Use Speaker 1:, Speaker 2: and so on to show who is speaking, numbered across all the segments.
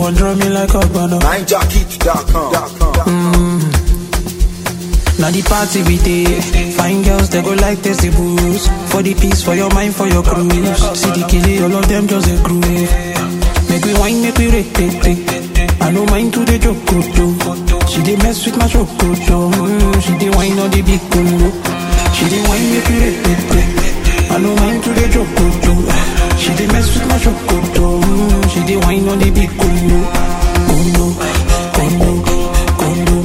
Speaker 1: wan draw me like a banner.
Speaker 2: NineJockey.com.
Speaker 1: Now the party we dey Fine girls they go like test the booze For the peace, for your mind, for your cruise See the killie, all of them just a groove Make we wine, make we rate, rate, rate. I no mind to the joke, too She dey mess with my chocolate mm, She dey wine on the big congo She dey wine, make we rate, rate, rate. I no mind to the joke, too She dey mess with my chocolate mm, She dey wine on the big congo Congo, congo, congo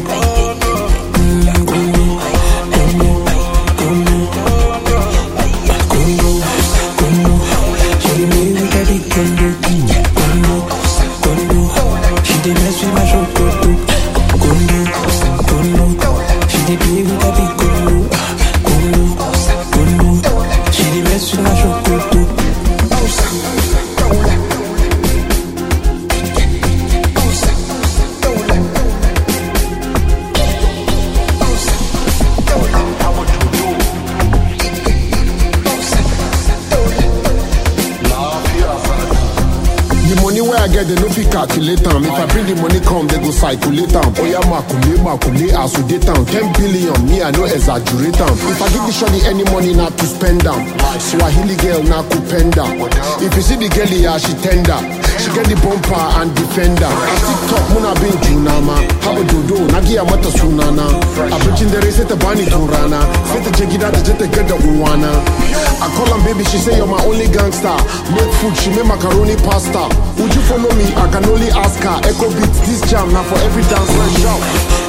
Speaker 3: The money where I get, they no fit calculate am. If I bring the money come, they go circulate am. Oya makule makule as we date am. Ten billion, me I no exaggerate am. If I give the shorty any money, not to spend am. Swahili girl na kupenda. If you see the girl here, she tender. She get the bumper and defender. I TikTok muna bin junama. Haba dodo, nagiya mata sunana. Abincin dare sai ta bani turana. Sai ta je gida ta je ta gada uwana. I call am baby, she say you're my only gangster. Make food, she make macaroni pasta. Would you follow me? I can only ask her. Echo beats, this jam now for every dancer. Shout.